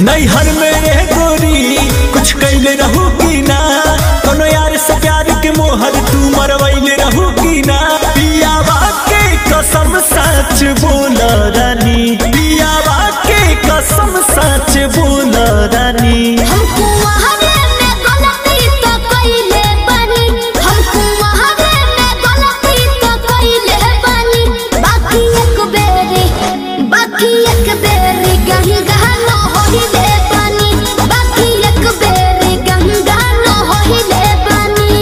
नैहर में रह गोरी कुछ कैले रहू की ना कोनो यार से प्यार के मोहर तू मरवैले रहू की ना पियावा के कसम सच बोल रानी पियावा के कसम सच बोल रानी हमको वहावे में गलती तो कइले बानी हमको वहावे में गलती तो कइले बानी बाकी एक बेरी बाकी एक बेरी गंगा न होइले बानी बाकी एक बेरी गंगा न होइले बानी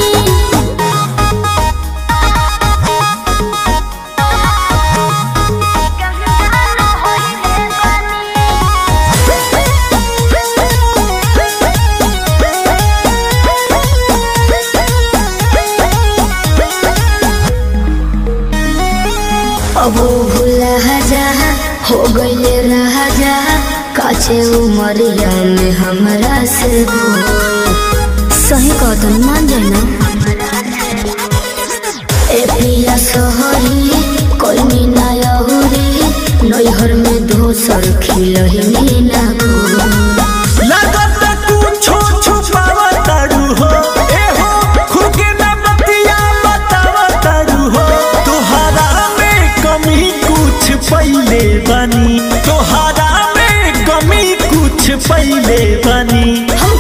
अब वो भूला जा हो गईले रहा जा काचे उमरिया में हमरा से दूर। सही कहत मान जाए ना ए पिया सोहरी कोई मीना यहुरी नैहर में दोसर खिलही ना को लागत कुछो छुपावा तारू हो ए हो खुद के ना बतिया बतावा तारू हो तोहरा में कमी कुछ पहिले बनी तोहरा में कमी कुछ पहिले बनी हम